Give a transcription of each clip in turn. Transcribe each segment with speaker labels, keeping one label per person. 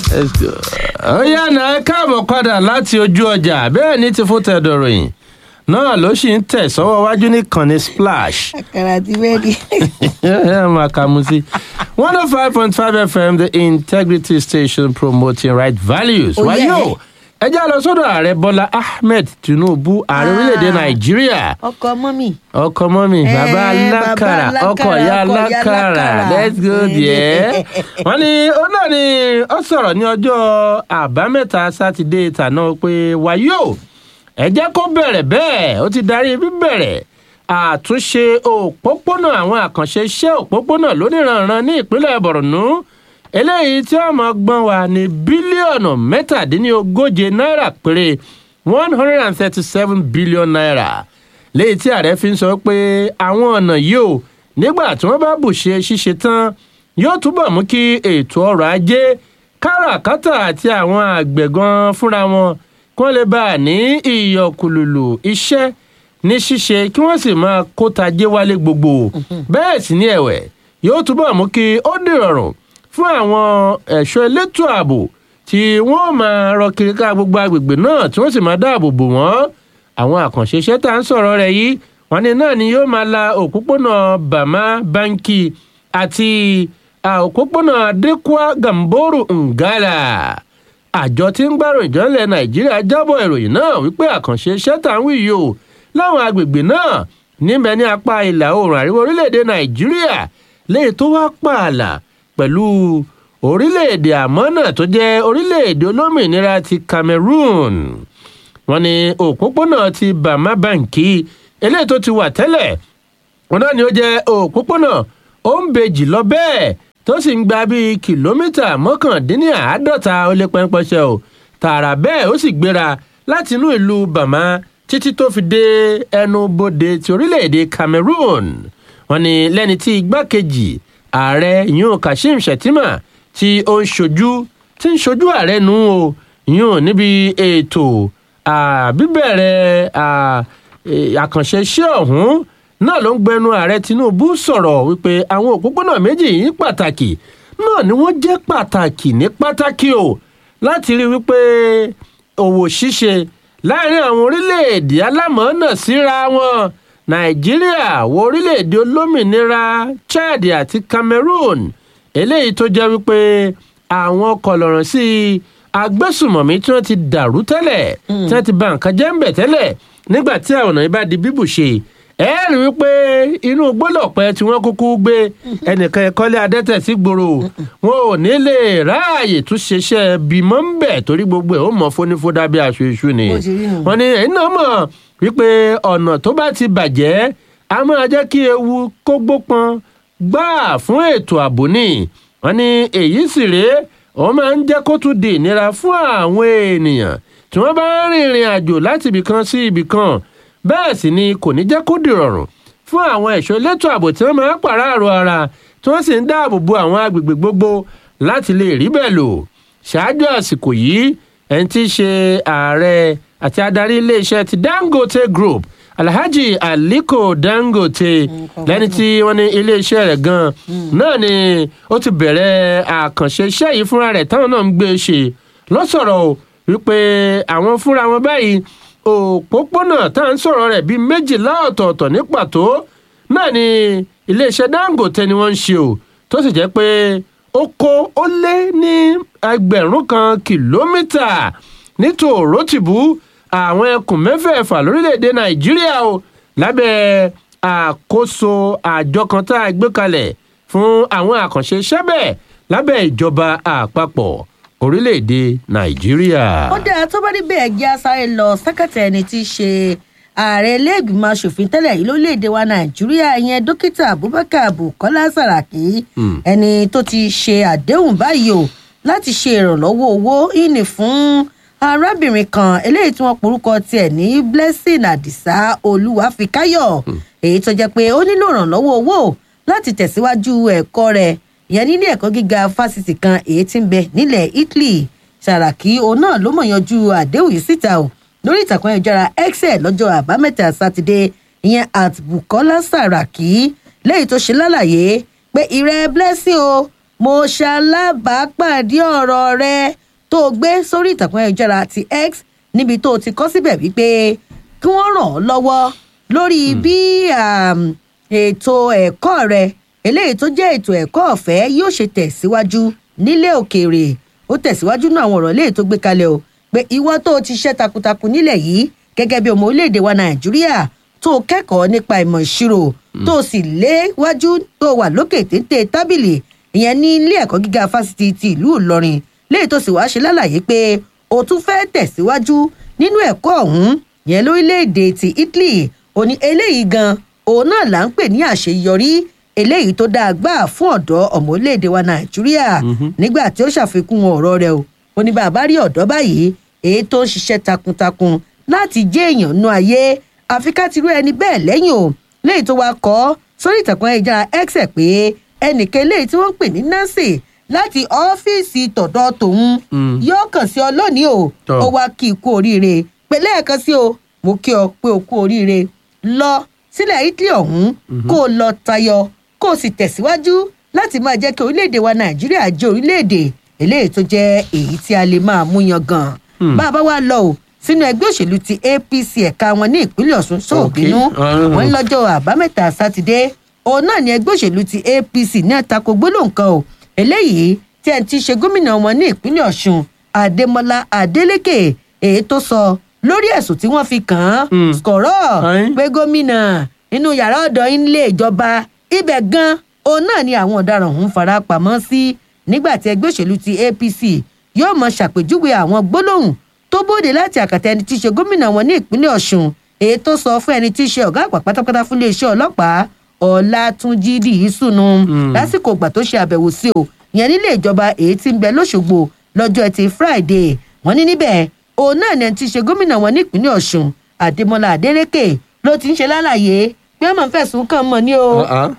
Speaker 1: Let's go. ó yànnà ẹ káàbọ̀ padà láti ojú ọjà bẹ́ẹ̀ ni ti fún tẹ̀dọ̀ròyìn náà ló sì ń tẹ̀ sọ́wọ́ wájú nìkànnì splash
Speaker 2: àkàrà àti bẹ́ẹ̀ni.
Speaker 1: ẹ máa kà mú sí one oh five point five fm the integrity station promoting right values
Speaker 2: Oh,
Speaker 1: wáyé
Speaker 2: yeah.
Speaker 1: o ẹ já lọ sọ́dọ̀ ààrẹ bọ́lá ahmed tinubu ààrẹ
Speaker 2: Ah.
Speaker 1: orílẹ̀-èdè nàìjíríà
Speaker 2: ọkọ mọ́mì.
Speaker 1: ọkọ mọ́mì
Speaker 2: Eh,
Speaker 1: bàbá
Speaker 2: bàbá
Speaker 1: alákàrà
Speaker 2: alákàrà,
Speaker 1: ọkọ ìyá
Speaker 2: ọkọ ìyá
Speaker 1: alákàrà
Speaker 2: alákàrà.
Speaker 1: let's go there. wọ́n ní ó náà ni ó sọ̀rọ̀ ní ọjọ́ àbámẹ́ta sátidé tàná pé wàyí o ẹ jẹ́ kó bẹ̀rẹ̀ bẹ́ẹ̀ ó ti darí bíbẹ̀rẹ̀ àtúnṣe òpópónà àwọn àkànṣe iṣẹ́ òpópónà lóníranran ní ìpínlẹ̀ borno eléyìí tí wọ́n máa gbọ́n wa ní bílíọ̀nù mẹ́tàdínlógóje náírà péré one hundred and thirty-seven billion naira léyìí tí ààrẹ fi ń sọ pé àwọn ọ̀nà yìí ò nígbà tí wọ́n bá bùṣe ṣíṣe tán yóò túbọ̀ mú kí ètò ọrọ̀ ajé káràkátà àti àwọn àgbẹ̀ gan fúnra wọn kí wọ́n lè bá a ní ìyọkùlùlù iṣẹ́ ní ṣíṣe kí wọ́n sì máa kó tajé wálé gbogbo bẹ́ẹ̀ sì ni ẹ̀wẹ̀ yóò túbọ̀ mú kí ó dìrọ̀rùn fún àwọn ẹ̀ṣọ́ elétò ààbò tí wọ́n máa rọ kiri ká gbogbo agbègbè náà tí wọ́n sì máa dáàbò bò wọ́n àwọn àkànṣe iṣẹ́ tá à ń sọ̀rọ̀ rẹ̀ yìí wọ́n ní náà ni yóò máa la òpópónà bàmá báńkì àti à, òpópónà adékúá gàmbórù ngàlà àjọ tí ń gbárò ìjọ́lẹ̀ nàìjíríà jábọ̀ ìròyìn náà wípé àkànṣe iṣẹ́ tá à ń wí yìí o láwọn agbègbè náà níbẹ̀ ní apá ìlà oòrùn àríwá orílẹ̀-èdè nàìjíríà léyìí tó wá pààlà pẹ̀lú orílẹ̀-èdè àmọ́ náà tó jẹ́ orílẹ̀-èdè olómìnira ti cameroon wọ́n ní òpópónà ti bàmá báǹkì eléyìí tó ti wà tẹ́lẹ̀ wọn náà ni ó jẹ́ òpópónà ó ń bejì lọ bẹ́ẹ̀ tó sì ń gba bíi kìlómítà mọ́kàndínláàádọ́ta ó lé pẹ́ńpẹ́ṣẹ́ o tààrà bẹ́ẹ̀ ó sì gbéra láti inú ìlú bàmá títí tó fi dé ẹnu bodè ti orílẹ̀-èdè cameroon wọ́n ní lẹ́ni tí igbákejì ààrẹ yun kashim shettima tí ó ń ṣojú tí ń ṣojú ààrẹ nù o yun níbi ètò à, bíbẹ̀rẹ̀ à, e, àkànṣe iṣẹ́ ọ̀hún náà ló ń gbẹnu ààrẹ tinubu sọ̀rọ̀ wípé àwọn òpópónà méjì yìí pàtàkì náà ni wọ́n jẹ́ pàtàkì ní pàtàkì o láti rí wípé òwò ṣíṣe láàrin àwọn orílẹ̀-èdè alámọ̀ọ́nà síra wọn nàìjíríà wọ orílẹ̀-èdè olómìnira chad àti cameroon eléyìí tó jẹ́ wípé àwọn kọlọ̀rọ̀ sí agbésùmọ̀mí tí wọ́n ti dàrú tẹ́lẹ̀ tí wọ́n ti ba nǹkan jẹ́ ń bẹ̀ tẹ́lẹ̀ nígbà tí àwọn ọ̀nà yìí bá di bíbù ṣe ẹ rí i pé inú gbólọ̀pẹ́ tí wọ́n kúkú gbé ẹnìkan ẹ̀kọ́lé adẹ́tẹ̀ sí gbòòrò wọn ò ní lè ráàyè tún ṣeṣẹ́ bímọ ń bẹ̀ torí gbogbo ẹ̀ ó mọ fónífódà bí aṣọ iṣu ni
Speaker 2: Bó ti rí nù.
Speaker 1: wọn ní ẹ̀yin náà mọ̀ wípé ọ̀nà tó bá ti bàjẹ́ a máa jẹ́ kí ewu kó gbópọn gbáà fún ètò ààbò ni wọn ní èyí sì rèé wọn máa ń jẹ́ kó tún di ìnira fún àwọn ènìyàn tí wọ́n bá ń rìnrìn àjò láti ibìkan sí ibìkan bẹ́ẹ̀ sì ni kò ní jẹ́ kó dìrọ̀rùn fún àwọn ẹ̀ṣọ́ elétò ààbò tí wọ́n máa ń pàráàrò ara tí wọ́n sì ń dáàbò bo àwọn agbègbè gbogbo láti lè rí bẹ́ẹ̀ lò ṣáájú àsìkò yìí ẹni tí í ṣe ààrẹ àti adarí iléeṣẹ́ ti dangote group alhaji aliko dangote lẹ́ni tí wọ́n ní iléeṣẹ́ rẹ̀ gan náà ni ó ti bẹ̀rẹ̀ àkànṣe iṣẹ́ yìí fúnra rẹ̀ táwọn náà ń gbé e ṣe lọ́sọ̀rọ̀ o wípé àwọn fúnra wọn báyìí òpópónà tá à ń sọ̀rọ̀ rẹ̀ bíi méjìlá ọ̀tọ̀ọ̀tọ̀ ní pàtó náà ni iléeṣẹ́ dangote ni wọ́n ń ṣe o tó sì jẹ́ pé ó kó ó lé ní ẹgbẹ̀rún kan kìlómítà ní tòrótìbú àwọn ẹkùn mẹ́fẹ̀ẹ̀fà lórílẹ̀‐èdè nàìjíríà o lábẹ́ àkóso àjọ kan tá a gbé kalẹ̀ fún àwọn àkànṣe iṣẹ́ bẹ́ẹ̀ lábẹ́ ìjọba àpapọ̀ orílẹ̀‐èdè nàìjíríà.
Speaker 2: ó dáa tó bá níbẹ̀ ẹ̀jẹ̀ asáré lọ sákàtà ẹni tí í ṣe ààrẹ iléègbìmọ̀ asòfin tẹ́lẹ̀ yìí lórílẹ̀‐èdè wa nàìjíríà ìyẹn dókítà abubakar bukola saraki ẹni tó ti ṣe àdéhùn báyìí o láti ṣe ìrànlọ́wọ́ owó ìní fún arábìnrin kan eléyìí tí wọ́n porúkọ tiẹ̀ ní blessing adisa olúwàfíkáyọ̀ èyí tó jẹ́ pé ó nílò ìrànlọ́wọ́ owó láti tẹ̀síwájú ẹ̀kọ́ rẹ̀ ìyẹn nílé ẹ̀kọ́ gíga fásitì kan èyí tí ń bẹ nílẹ̀ italy sàràkí òun náà ló mọ̀ yanjú àdéhùn yìí síta o lórí ìtàkùn ayélujára x ẹ̀ lọ́jọ́ àbámẹ́ta sátidé ìyẹn at bukola sàràkí lẹ́yìn tó ṣe lálàyé pé ìrẹ́ blessing o mo ṣalábàápàdé ọ̀rọ̀ rẹ tó o gbé sórí ìtàkùn ayélujára ti x níbi tó o ti kọ́ síbẹ̀ wípé kí wọ́n ràn ọ́ lọ́wọ́ lórí bí um, ètò ẹ̀kọ́ rẹ eléyìí tó jẹ́ ètò ẹ̀kọ́ ọ̀fẹ́ yóò ṣe tẹ̀síwájú nílé òkèèrè ó tẹ̀síwájú náà àwọn ọ̀rọ̀ léyìí tó gbé kalẹ̀ o pé ìwọ tó o ti ṣe takuntakun nílẹ̀ yìí gẹ́gẹ́ bí ọmọ orílẹ̀-èdè wa nàìjíríà tó o kẹ́kọ̀ọ́ nípa ìmọ̀ ìṣirò tó o sì léwájú tó o wà lókè téńté tábìlì ìyẹn ní ilé ẹ̀kọ́ gíga fásitì ti ìlú ìlọrin léyìí tó sì wá ṣe lálàyé pé o tún fẹ́ tẹ̀síwájú nínú ẹ̀kọ́ ọ̀hún yẹn lórílẹ̀‐èdè ti italy ò ní eléyìí gan òun náà là ń pè ní àṣeyọrí eléyìí tó dáa gbà fún ọ̀dọ́ ọmọ orílẹ̀‐èdè wa nàìjíríà nígbà tí ó ṣàfikún ọ̀rọ̀ rẹ̀ o ó ní bàbá rí ọ̀dọ́ báyìí èyí tó ń ṣiṣẹ́ takuntakun láti jẹ́ èèyàn nú ayé àfi ká ti rú ẹni bẹ́ẹ̀ lẹ́yìn o léyìí tó wá kọ́ sórí ìtàkùn ayélujára x ẹ̀ pé ẹnìkan eléyìí tí wọ́n ń pè ní nancy láti ọ́fíìsì tọ̀dọ̀ tòun yóò kàn sí ọ lónìí o
Speaker 1: Tọ́.
Speaker 2: ó wá kí i kú oríire pé lẹ́ẹ̀kan sí o mo kí ọ pé o kú oríire lọ sílẹ̀ italy ọ̀hún kó o lọ tayọ kó o sì tẹ̀síwájú láti máa jẹ́ kí orílẹ̀-èdè wa nàìjíríà jẹ́ orílẹ̀-èdè eléyìí tó jẹ́ èyí tí a lè máa mú yan gan bá a bá wá lọ o sínú ẹgbẹ́ òṣèlú ti apc ẹ̀ka wọn ní ìpínlẹ̀ ọ̀ṣun sóòbínú
Speaker 1: Okay.
Speaker 2: wọn lọ́jọ́ àbámẹ́ta sátidé òun náà ni ẹgbẹ́ òṣèlú ti apc ní àtakò gbólóhùn kan o eléyìí tí ẹ̀ ń ti ṣe gómìnà wọn ní ìpínlẹ̀ ọ̀ṣun adémọlá adélèké èyí tó sọ lórí ẹ̀sùn tí wọ́n fi kàn án
Speaker 1: Hmm.
Speaker 2: skọ̀rọ̀
Speaker 1: Ayin.
Speaker 2: pé gómìnà inú yàrá ọ̀dọ̀ ilé ìjọba ibẹ̀ gan òun náà ni àwọn ọ̀daràn ọ̀hún fara pamọ́ sí nígbà tí ẹgbẹ́ òṣèlú ti apc yóò mọ ṣàpèjúwe àwọn gbólóhùn tó bóde láti àkàtà ẹni tí í ṣe gómìnà wọn ní ìpínlẹ̀ ọ̀ṣun èyí tó sọ fún ẹni tí í ṣe ọ̀gá àgbà pátápátá fún iléeṣẹ́ ọlọ́pàá ọlátúnjì dìísùnù lásìkò ìgbà tó ṣe àbẹ̀wò sí o ìyẹn nílé ìjọba èyí tí ń bẹ lọ́ṣogbo lọ́jọ́ ẹtì friday wọ́n ní níbẹ̀ òun náà ni ẹni tí í ṣe gómìnà wọn ní ìpínlẹ̀ ọ̀ṣun àdèmọlá adélèké ló ti ń ṣe lálàyé pé ọmọ fẹ̀sùn kàn mọ́ ni o
Speaker 1: Uh-uh.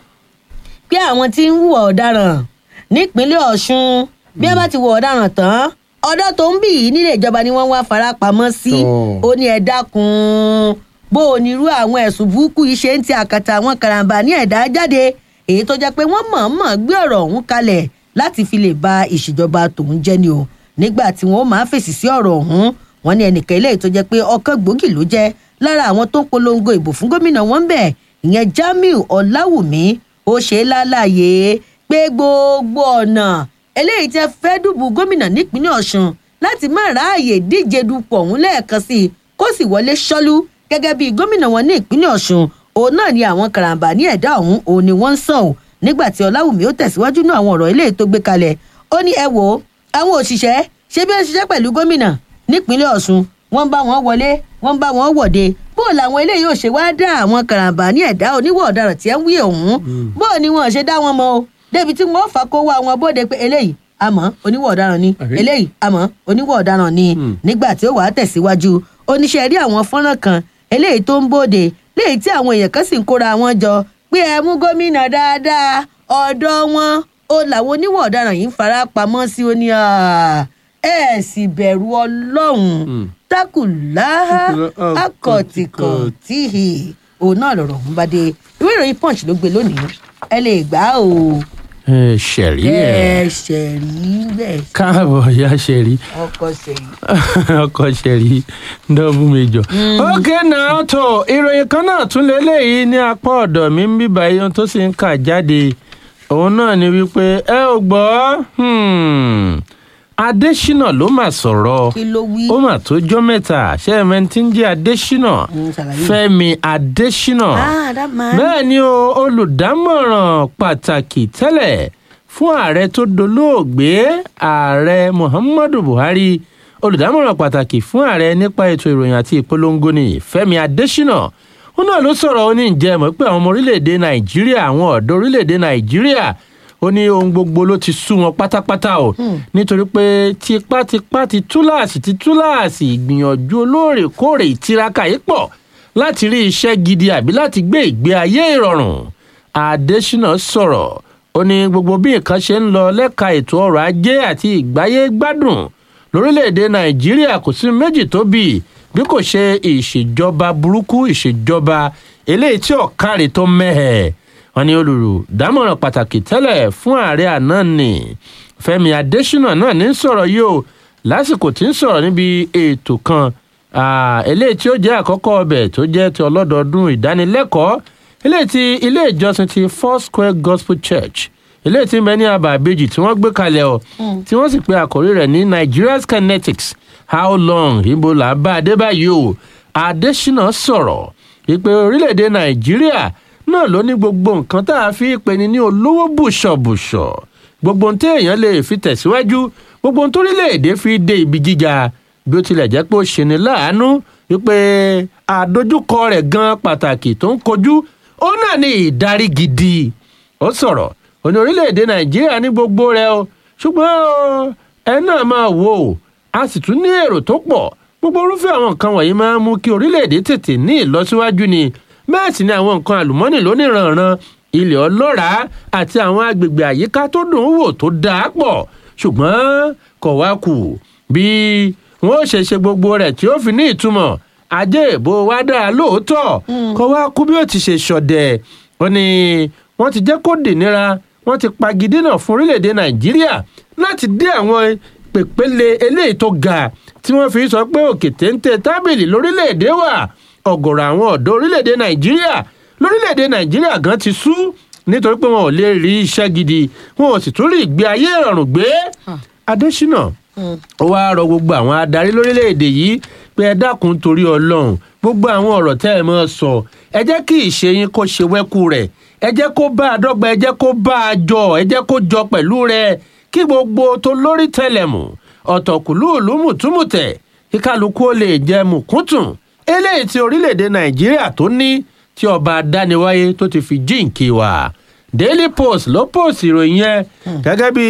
Speaker 2: pé àwọn tí ń hùwà ọ̀daràn nípínlẹ̀ ọ̀ṣun bí wọ́n bá ti hùwà ọ̀daràn tán ọ̀dọ́ tó ń bì í nílé ìjọba ni wọ́n wá fara pamọ́ sí
Speaker 1: Tọ́.
Speaker 2: ó ní ẹ dákun bó o ní irú àwọn ẹ̀sùn burúkú yìí ṣe ń ti àkàtà àwọn karambà ní ẹ̀dá jáde èyí tó jẹ́ pé wọ́n mọ̀ọ́mọ̀ gbé ọ̀rọ̀ ọ̀hún kalẹ̀ láti fi lè ba ìṣèjọba tòun jẹ́ ni o nígbà tí wọ́n máa fèsì sí ọ̀rọ̀ ọ̀hún wọ́n ní ẹnìkan eléyìí tó jẹ́ pé ọkàn gbòógì ló jẹ́ lára àwọn tó ń polongo ìbò fún gómìnà wọn bẹ̀ ìyẹn jamiu ọláwùmí ó ṣe é lálàyé pé gbogbo ọ̀nà eléyìí tẹ fẹ́ dùbù gómìnà nípínlẹ̀ ọ̀ṣun láti má ráàyè díje dupò ọ̀hún lẹ́ẹ̀kan sí i kó sì wọlé ṣọ́lú gẹ́gẹ́ bí gómìnà wọn ní ìpínlẹ̀ ọ̀ṣun òun náà ni àwọn karambà ní ẹ̀dá ọ̀hún òun ni wọ́n ń sàn ò nígbà tí ọláwùmí ó tẹ̀síwájú náà àwọn ọ̀rọ̀ eléyìí tó gbé kalẹ̀ ó ní ẹ wò ó àwọn òṣìṣẹ́ ṣé bí wọ́n ṣiṣẹ́ pẹ̀lú gómìnà nípínlẹ̀ ọ̀ṣun wọ́n ń bá wọn wọlé wọ́n ń bá wọn wọ̀de bó làwọn eléyìí ò ṣe wá dá àwọn karambà ní ẹ̀dá oníwọ̀ ọ̀daràn tí ẹ ń wí ọ̀hún bó ni wọn ṣe dá wọn mọ o débi tí wọn fà kó wá wọn bóde pé eléyìí àmọ́ oníwọ̀ ọ̀daràn ni
Speaker 1: Àbí?
Speaker 2: eléyìí àmọ́ oníwọ̀ ọ̀daràn ni
Speaker 1: Hmm.
Speaker 2: nígbà tí ó wàá tẹ̀síwájú oníṣẹ́ rí àwọn fọ́nrán kan eléyìí tó ń bóde léyìí tí àwọn èèyàn kan sì ń kóra wọn jọ pé ẹ mú gómìnà dáadáa ọ̀dọ́ wọn ó làwọn oníwọ̀ ọ̀daràn yìí ń fara pamọ́ sí ó ní à, ẹ sì bẹ̀rù ọlọ́run
Speaker 1: Hmm.
Speaker 2: tákùláhà
Speaker 1: Takùlá-
Speaker 2: akọ̀tìkọ̀tìhì òun náà lọ̀rọ̀ ọ̀hún bá dé ìwé ìròyìn punch ló gbé lónìí ẹ lè gbà á o
Speaker 1: ẹ ṣẹ̀rí
Speaker 2: ẹ
Speaker 1: ẹ̀
Speaker 2: ṣẹ̀rí bẹ́ẹ̀
Speaker 1: káàbọ̀ ya ṣẹ̀rí
Speaker 2: ọkọ̀ ṣẹ̀rí.
Speaker 1: ọkọ̀ ṣẹ̀rí dọ́bù méjọ. ókè náà tó ìròyìn kan náà tún lélẹ́yìí ní apá ọ̀dọ̀ mi ń bíbá ohun tó sì ń kà jáde òun náà ni wípé ẹ ò gbọ́ hmm, adésínà ló mà sọ̀rọ̀
Speaker 2: kí ló wí.
Speaker 1: ó mà tó jọ́ mẹ́ta ṣé ẹ mẹ́ni tí ń jẹ́ adésínà
Speaker 2: Mm, ṣàlàyé.
Speaker 1: fẹ́mi adésínà
Speaker 2: ah that man.
Speaker 1: bẹ́ẹ̀ ni o olùdámọ̀ràn pàtàkì tẹ́lẹ̀ fún ààrẹ tó dolóògbé ààrẹ muhammadu buhari olùdámọ̀ràn pàtàkì fún ààrẹ nípa ètò ìròyìn àti ìpolongo ní fẹ́mi adésínà ó náà ló sọ̀rọ̀ ó ní ǹjẹ́ mọ̀ pé àwọn ọmọ orílẹ̀-èdè nàìjíríà àwọn ọ̀dọ́ orílẹ̀-èdè nàìjíríà ó ní ohun gbogbo ló ti sú wọn pátápátá o nítorí pé tipátipá ti túláàsì ti túláàsì ìgbìyànjú olóòrèkóòrè ìtiraka yìí pọ̀ láti rí iṣẹ́ gidi àbí láti gbé ìgbé ayé ìrọ̀rùn adésínà sọ̀rọ̀ ó ní gbogbo bí nǹkan ṣe ń lọ lẹ́ka ètò ọrọ̀ ajé àti ìgbáyé gbádùn lórílẹ̀‐èdè nàìjíríà kò sí méjì tó bì bí kò ṣe ìṣèjọba burúkú ìṣèjọba eléyìí tí ọ̀kárì tó mẹ́hẹ̀ wọn ní olùdámọ̀ràn pàtàkì tẹ́lẹ̀ fún ààrẹ àná ni fẹ́mi adésínà náà ní sọ̀rọ̀ yìí o lásìkò tí ń sọ̀rọ̀ níbi ètò kan eléyìí tí ó jẹ́ àkọ́kọ́ ọbẹ̀ tó jẹ́ ti ọlọ́dọọdún ìdánilẹ́kọ̀ọ́ eléyìí tí ilé ìjọsìn ti four square gospel church eléyìí tí ń bẹ ní àbá àbejì tí wọ́n gbé kalẹ̀ ọ̀ tí wọ́n sì pe àkórí rẹ̀ ní nigeria's kinetics how long ibo là bá a dé báyìí o adésínà sọ̀rọ̀ ìpè orílẹ̀-èdè nàìjíríà náà ló ní gbogbo nǹkan tá a fi pè ní ní olówó bùṣọ̀bùṣọ̀ gbogbo ohun tí èèyàn lè fi tẹ̀síwájú gbogbo ohun torílẹ̀-èdè fi dé ibi gíga bí ó tilẹ̀ jẹ́ pé ó ṣe ni láàánú wípé àdójúkọ rẹ̀ gan pàtàkì tó ń kojú ó náà ní ìdarí gidi ó sọ̀rọ̀ ó ní orílẹ̀-èdè nàìjíríà ní gbogbo rẹ̀ o ṣùgbọ́n ẹ náà máa wò ó a sì tún ní èrò tó pọ̀ gbogbo irúfẹ́ àwọn nǹkan wọ̀nyí máa ń mú kí orílẹ̀-èdè tètè ní ìlọsíwájú ni bẹ́ẹ̀ sì ni àwọn nǹkan àlùmọ́nì lóníranran ilẹ̀ ọlọ́ràá àti àwọn agbègbè àyíká tó dùn ún wò tó dáa pọ̀ ṣùgbọ́n kò wá kù bí wọ́n ó ṣe ṣe gbogbo rẹ̀ tí ó fi ní ìtumọ̀ ajé ìbò wa dáa lóòótọ́ kò wá kú bí ó ti ṣe ṣọ̀dẹ̀ wọ́n ní wọ́n ti jẹ́ kó dìnira wọ́n ti pagidínà fún orílẹ̀-èdè nàìjíríà láti dé àwọn pèpele eléyìí tó ga tí wọ́n fi sọ pé òkè téńté tábìlì lórílẹ̀‐èdè wà ọ̀gọ̀rọ̀ àwọn ọ̀dọ́ orílẹ̀‐èdè nàìjíríà lórílẹ̀‐èdè nàìjíríà gan ti sú nítorí pé wọn ò lè rí iṣẹ́ gidi wọn ò sì tún rí ìgbé ayé ìrọ̀rùn gbé adésínà ó wáá rọ gbogbo àwọn adarí lórílẹ̀‐èdè yìí pé ẹ dákun torí ọlọ́run gbogbo àwọn ọ̀rọ̀ tẹ́ ẹ máa sọ ẹ jẹ́ kí ìṣe yín kó ṣe wẹ́kú rẹ̀ ẹ jẹ́ kó bá a dọ́gba ẹ jẹ́ kó bá a jọ ẹ jẹ́ kó jọ pẹ̀lú rẹ̀ kí gbogbo tó lórí tẹlẹmù ọ̀tọ̀kùlú òlùmùtúmùtẹ̀ kí kálukú ó lè jẹ mùkúntùn eléyìí tí orílẹ̀-èdè nàìjíríà tó ní tí ọba adániwáyé tó ti fi jíǹkì wá daily post ló post ìròyìn yẹn gẹ́gẹ́ bí